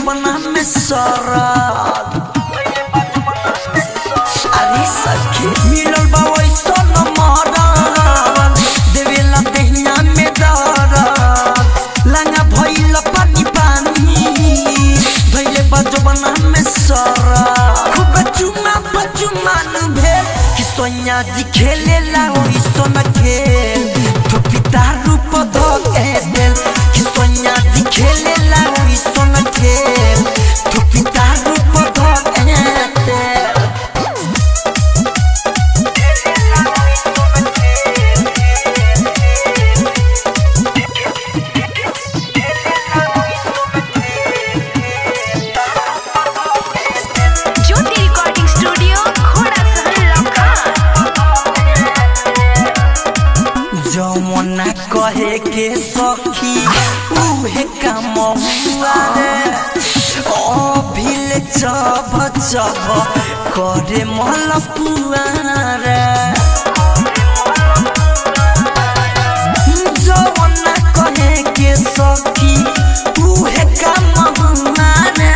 बजबना में सरद अरे सखी मिलल बा वैसन मरद देवेला देहिया में दरद लंगा भइल पानी पानी भइले बजबना में सरद खूब चुमा बचुमान भेल कि सोनिया जी खेलेला ओइसन खेल तो पिता रूप धके देल कि सोनिया जी खेलेला ओइसन खेल तो पिता रूप धके देल ज्योति रिकॉर्डिंग स्टूडियो घोड़ा सहल लखन जमुना कहे के सखी उहे काम हुआ रे अभिल चब चब करे मलपुआ रे जमुना कहे के सखी उहे काम हुआ रे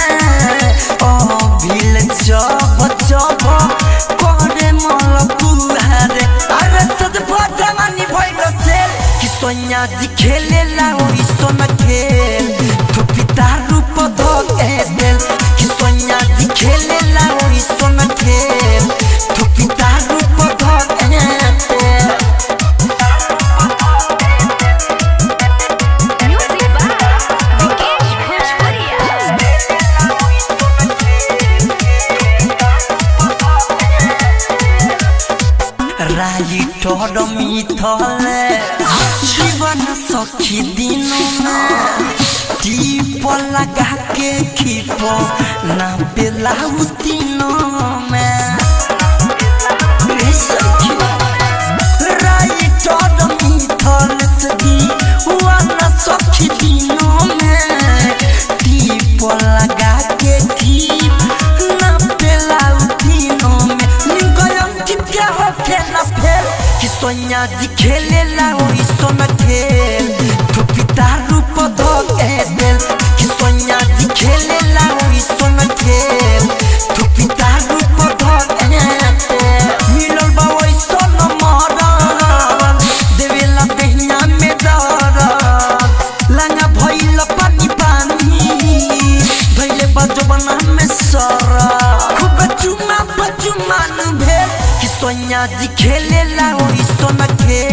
अभिल चब चब करे मलपुआ रे अरे सद भजमानी भइल सेल कि सोनिया जी खेलेला ओइ सोना खेल तो पिता रूप धके देल कि सोनिया जी खेलेला ओइ सोना खेल तो पिता रूप धके देल म्यूजिक बाय विकेश भोजपुरिया राइटर मिथले जीवन सखी दिनमा टीप लगा के खीप ना पेलाउ दिनमा रे सखी राइटर मिथले जीवन सखी दिनमा टीप लगा के खीप ना पेलाउ दिनमा गयम टिपके हो खेला फेल कि सोनिया जी खेलेला ओइ सोना खेल तो पिता रूप धके देल कि सोनिया जी खेलेला ओइ सोना खेल तो पिता रूप धके देल मिलल बा ओइ सोना मरद देवेला देहिया में दरद लंगा भइल पानी पानी भइले बजबना में सरद खूब चुमा बचुमान भेल कि सोनिया जी खेलेला ओइ सोना खेल